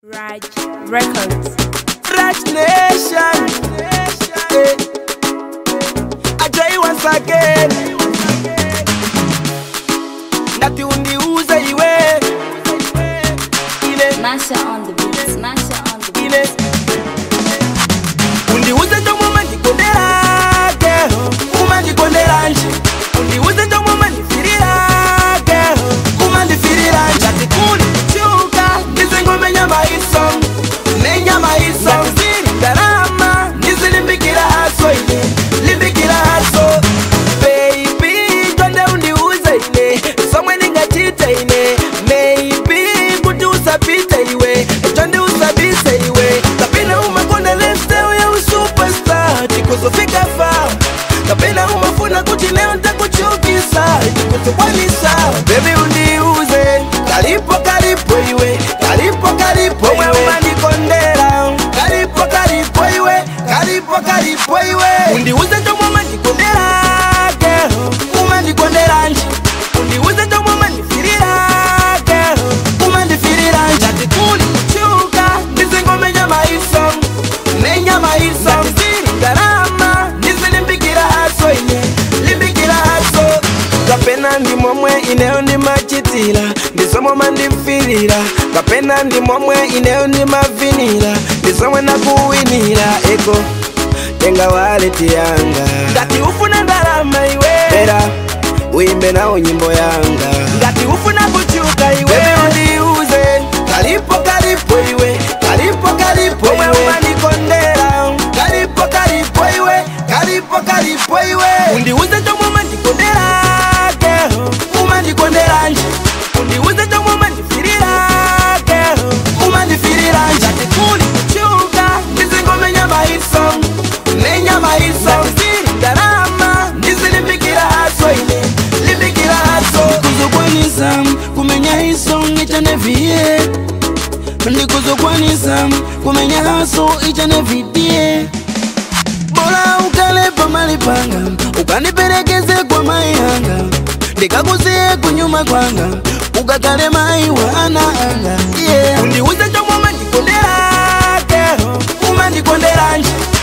Raj Records. Raj Nation. Eh. I try once again. Ngati undiuze iwe ile Masha on the beats, Masha on the beats. ile undiuze ndomwe mandikonderake umandikonderanje undiuze ndomwe mandifiriraake umandifiriranji ngati kuli kuchuka ndizingomenya maiso menya maiso ziri ndarama ndizilimbikira haso ine limbikira haso baby twende undiuze ine somwe ndingachite ine maybe kuti usapite iwe twende usabise iwe kapena umakonda lifestyle ya usuperstar tikuzofika fa kapena umafuna kuti leo ntakuchukisa tikuzokwanisa bebi undiuze kalipo kalipo iwe kalipo kalipo iwe umandikondera kalipo kalipo iwe kalipo kalipo iwe undiuze ndomwe mandikonderake umandikonderanje undiuze ndomwe mandifirirake umandifiriranje ngati kuli kuchuka ndizingomenya maiso menya maiso ziri ndarama ndizilimbikira haso ine limbikira haso kapena ndi momwe ineyo ndimachitira ndizomwe mandimfirira kapena ndi momwe ineyo ndimavinira ndizomwe nakuwinira eko tenga waleti yanga ngati ufuna ndalama iwe era uimbe nawo nyimbo yanga ngati ufuna kuchuka iwe undiuze kalipo kalipo iwe kalipo kalipo iwe umandikondera kalipo kalipo iwe kalipo kalipo iwe undiuze ndomwe mandikonderake umandikonderanje undiuze ndomwe mandifirirake umandifiriranje ngati kuli kuchuka ndizingomenya maiso menya maiso ziri ndarama ndizilimbikira haso ine limbikira haso ndikuzokwanisa kumenya iso ichaneviye ndikuzokwanisa kumenya haso ichanevidie bora ukale pamali panga ukaniperekeze kwa mai anga ndikakusiye kunyuma kwanga ukakale mai wa ana anga yeah. undiuze ndomwe mandikonderake umandikonderanje